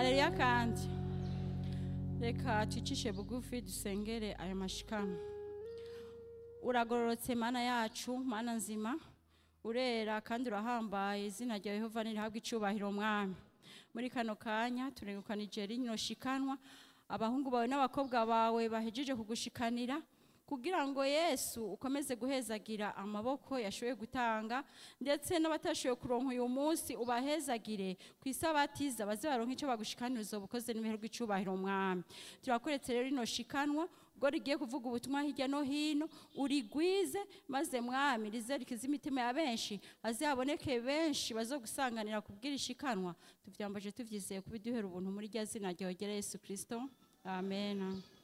hareruya kandi reka twicishe bugufi dusengere aya mashikama uragororotse mana yacu mana nzima urera kandi urahambaye izina rya yehova nirihabwa icubahiro mwami muri kano kanya turengukanije rino shikanwa abahungu bawe n'abakobwa bawe bahejeje kugushikanira kugira ngo yesu ukomeze guhezagira amaboko yashoboye gutanga ndetse n'abatashoboye kuronka uyu munsi ubahezagire ku isabatiza baze baronka icyo bagushikanira uzoba ukoze n'ibihe icubahiro mwami turakoretse rero rino shikanwa ubwo rigiye kuvuga ubutumwa hirya no hino urigwize maze mwami rize rikize imitima ya benshi aze haboneke benshi bazo gusanganira kubwira ishikanwa tuvyambaje tuvyizeye kubiduhera ubuntu muri rya zina ryawe rya yesu kristo amen